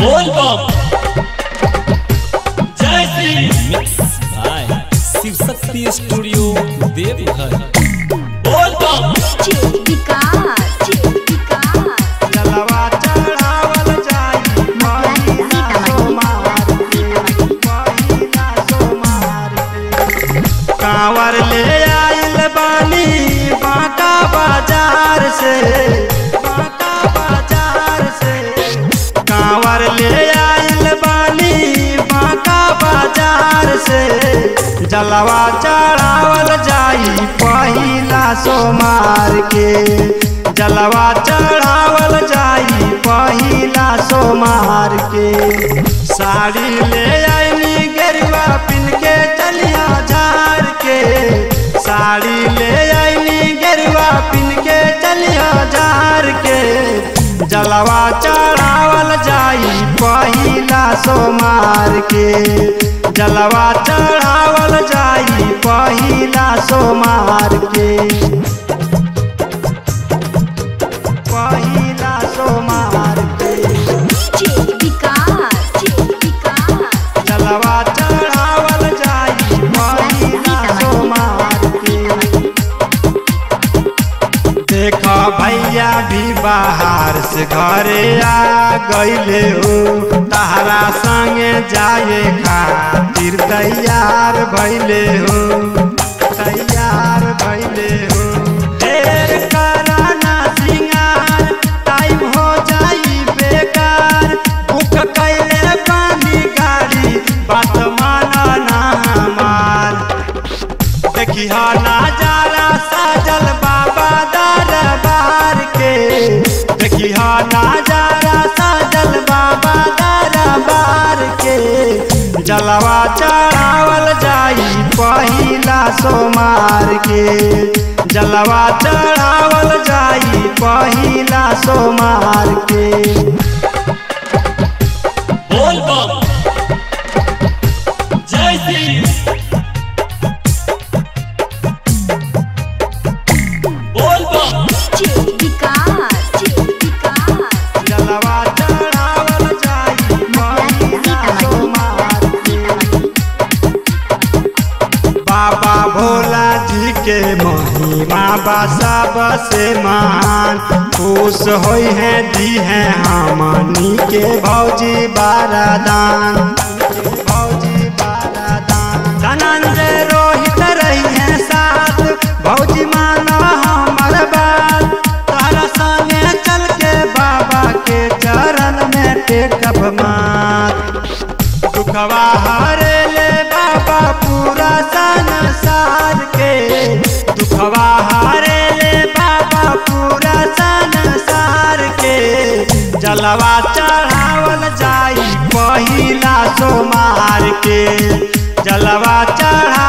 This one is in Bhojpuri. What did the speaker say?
बोल बम Jai Shri mix by Shiv Shakti studio Deoghar बोल बम विकास विकास जलवा चढ़ावल जाई महिला सोमार के महिला सोमार के कांवर ले आइल बानी बांका बाजार से बांका बाजार से कांवर ले आइल बानी बांका बाजार से जलवा चढ़ावल जाई पहिला सोमार के जलवा चढ़ावल जाई पहिला सोमार के साड़ी ले आईनी गेरुआ पिन के चलिया झार के साड़ी ले आईनी गेरुआ पिन के चलिया झार के जलवा चढ़ावल जाई पहिला सोमार के जलवा चढ़ावल जाई पहिला सोमार के पहिला सोमार के विकास विकास जलवा चढ़ावल जाई पहिला सोमार के देखा भैया भी बाहर से घरे आ गईले हो तहरा संगे जाए खातिर तैयार भैले हो तैयार भैले हो ढेर कराना सिंगार टाइम हो जाई बेकार बुक कैले पानी गाड़ी बात माना ना हमार देखी हा नजारा साजल बाबा दरबार के देखी हा नजारा साजल बाबा दरबार के जलवा चढ़ावल जाई पहिला सोमार के जलवा चढ़ावल जाई पहिला सोमार के बोल बम जय श्री बोल बम विकास विकास जलवा चढ़ावल जाई महिला सोमार के बाबा भोला जी के महिमा बा सबसे महान खुश होई है दी है हमनी के भौजी बारादान भौजी बारादान धनंजय रोहित रही है साथ भौजी माना हमर बात तारा संगे चल के बाबा के चरण में टेकब मात दुखवा हरे ले बाबा पूरा संसार के दुखवा हरे ले बाबा पूरा संसार के जलवा चढ़ावल जाई पहिला सोमार के जलवा चढ़ा